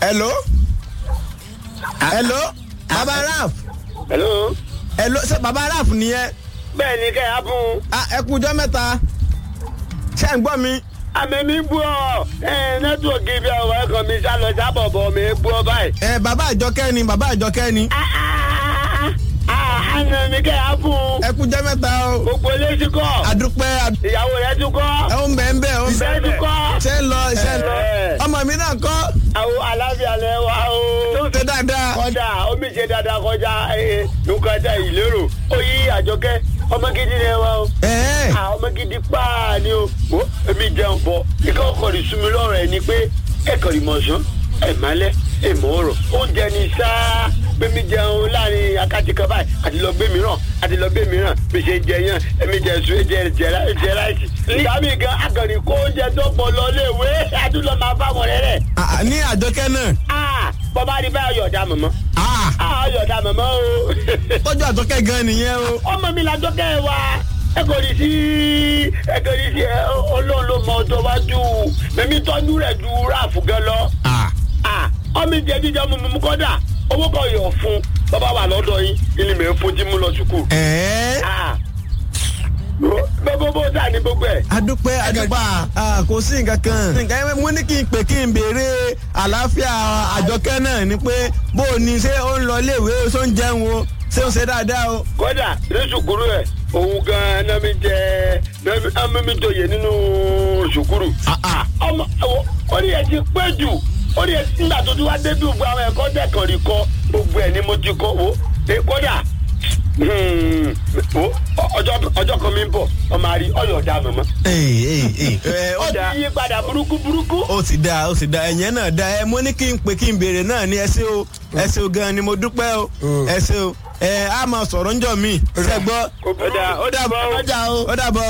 hello hello baba raf hello. hello ṣe baba raf nìyẹn bẹ́ẹ̀ ni kẹ́ ẹ fún. Ah, ẹ kú ọjọ́ mẹ́ta ṣé ń gbọ́ mi. àmì mi bú ọ ẹ nẹ́tíwọ̀kì bí ọwọ́ ẹ̀kan mi sá lọ sábọ̀ bọ̀ mi bú ọ báyìí. ẹ bàbá àjọkẹ́ ni bàbá àjọkẹ́ ni àná mi kẹ́ ẹ fún. ẹ kú ọjọ́ mẹ́ta o gbogbo eléyìí kọ́. adúpẹ́ adú- ìyàwó rẹ̀ tún kọ́. ẹ ó ń bẹ̀ ń bẹ̀ ó ń bẹ̀ ìfẹ́ tún kọ́. ṣé ń lọ ṣé ń lọ Ẹ. ọmọ mi náà kọ́ àwọn aláfíà lẹ wá o. tó ń ṣe dáadáa. kọ́dà omi ṣe dáadáa kọjá eh, nǹkan ẹ̀dá ìlérò ó yí àjọkẹ́ ọmọ gidi ni ẹ wá o. ẹ̀ẹ́ Ah, ọmọ gidi paa ni o wo èmi jẹun bọ ikọ̀ ọkọ̀ rí sunmi lọ́rọ̀ ẹ̀ ni pé ẹ̀kọ́ rí mọ̀ọ́sán ẹ̀ málẹ̀ ẹ̀ mọ̀ ọ̀rọ̀ oúnjẹ ni sáá gbẹmí jẹun láàrin akátí kan báyìí àti lọ gbé mìíràn àti lọ gbé mìíràn bí ṣe jẹ yàn èmi jẹ sùn jẹ jẹ jẹ láìsí. ìyá mi gan akọ̀rí kó oúnjẹ tó pọ̀ lọ léèwé àdúlọ̀ máa fáwọn rẹ̀ rẹ̀. Ah, ní àjọkẹ́ náà Ah, bọ́bá rí báyọ̀ yọ̀ọ̀dà mọ̀mọ́. Ah, Ah, yọ̀ọ̀dà mọ̀mọ́ o. tọ́jú àjọkẹ́ gan nìyẹn o. ọmọ mi lajọ kẹ ẹ wa ẹ kò ní sí ẹ kò ní sí ẹ ọlọ́run ló mọ ọjọ́ wájú mímí tọ́jú rẹ̀ ju ráàfù gan lọ. Ah, Ah, ọmọ ìjẹ jíjẹ mu mu kọ́dà owó kan yọ̀ fún bàbá wà lọ́dọ̀ yín ilé mi fún tí mú lọ sùkúù. ẹ̀ẹ́ Ah, gbogbo bó sà ní gbogbo ẹ̀. adúpẹ́ adúpẹ́ Ah, kò sí nǹkan kan. nǹkan yẹn mo ní kí n pè kí n béèrè àlàáfíà àjọkẹ́ náà ni pé bó o ní ṣé ó ń lọ iléèwé ṣó ń jẹun o ṣé ó ń ṣe dáadáa o. kódà ní sùkúrù ẹ̀ òun gan-an náà mi jẹ náà mi joyè nínú sùkúrù. Ah, ah. ọmọ ẹwọ orí ẹ ti pẹ́ jù orí ẹ nígbà tó ti wá débi gbogbo àwọn ẹ̀kọ́ dẹ́kan rí kọ́ gbogbo ẹ̀ ni mo ti kọ́ wo ẹ kódà hmm, wo ọjọ́ ọjọ́ kan mi ń bọ̀ ọmọ àrí ọyọ̀ ọ̀dà mọ̀mọ́. Ee, ee, ee. Ẹ, ó ó dáa. ti yí padà burúkú burúkú. ó ti dáa ó ti dáa ẹ̀yẹn náà dáa ẹ mo ní kí n pè kí n béèrè náà ní ẹ ṣé o ẹ ṣé o gan ni mo dúpẹ́ o ẹ ṣé o ẹ á máa sọ̀rọ̀ ńjọ́ mi ṣẹ́gbọ́ ó dà ó dà bọ́. ó dàbọ̀.